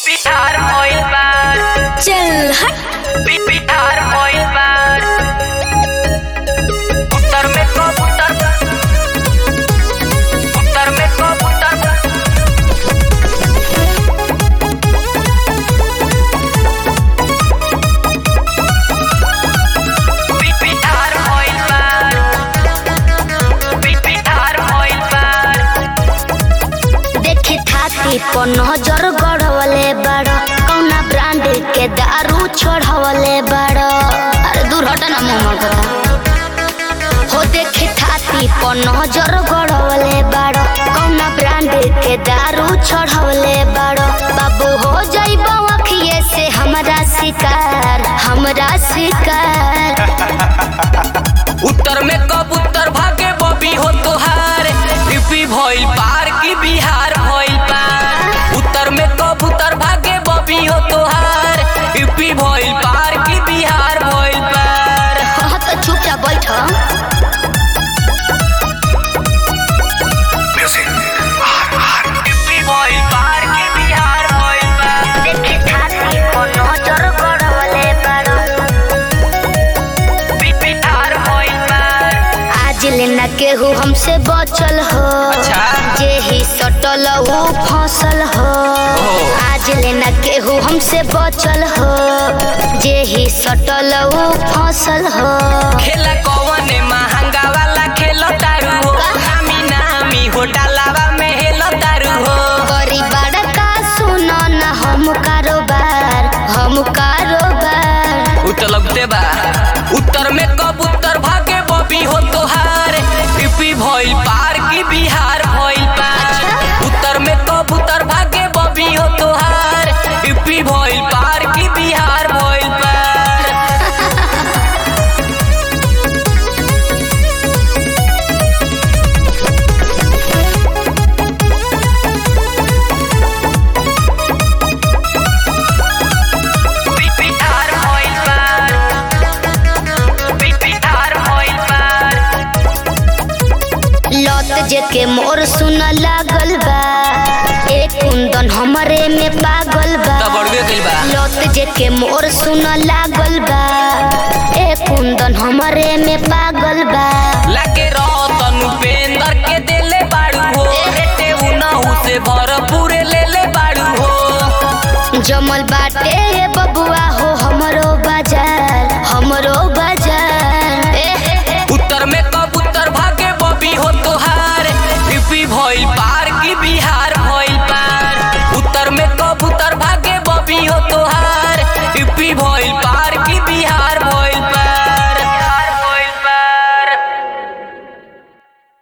बिहार भइल बा चल हट बि- बिहार भइल बा उत्तर में कबूतर उत्तर में कबूतर बि- बिहार भइल बा बि- बिहार भइल बा देखे थाती पर नजर गढ़वले बड़ कौना ब्रांड के दारू छोड़वले बड़ अरे दूर हट ना मुंह मर कथा हो देखे थाती पर नजर गढ़वले बड़ कौना ब्रांड के दारू छोड़वले बड़ बाबू हो जाइबो अखिए से हमरा शिकार हमरा शिकार उत्तर में कबूतर भागे बबी हो तोहार यूपी भइल पार की बिहार भइल पार उत्तर में कबूतर भागे बबी हो तोहार यूपी भइल पार की बिहार भइल पार हाँ तो चुपचाप बैठ यूपी भइल पार की बिहार भइल पार देखे थाती पर नजर गढ़वले बड़ बि- बिहार भइल पार आज लेना केहू हमसे बचल हो अच्छा। जे ही सटल वो फसल हो ओहो। आज लेना केहू हमसे बचल हो जे ही सटल वो फसल हो खेला कौने महंगा वाला खेलो तारू हो नामी नामी हो डालावा में हेलो तारू हो गरीब का सुनो न हम कारोबार हम कारोबार उ तो लगते बा उत्तर में कबूतर भागे बबी हो तोहार यूपी भइल पार की बिहार भइल पार उत्तर में कबूतर भागे बबी हो तोहार यूपी भइल पार की बिहार भइल पार बि- बिहार भइल पार बि- बिहार भइल पार लत जेके मोर सुन लागल बा एक कुंदन हमरे में पागल बा तो बढ़बे कइल बा लत जेके मोर सुन लागल बा ए कुंदन हमरे में पागल बा लागे रतन उपेंद्र के देले बाड़ू हो बेटे उनहु से भरपूर ले ले बाड़ू हो जमल बाटे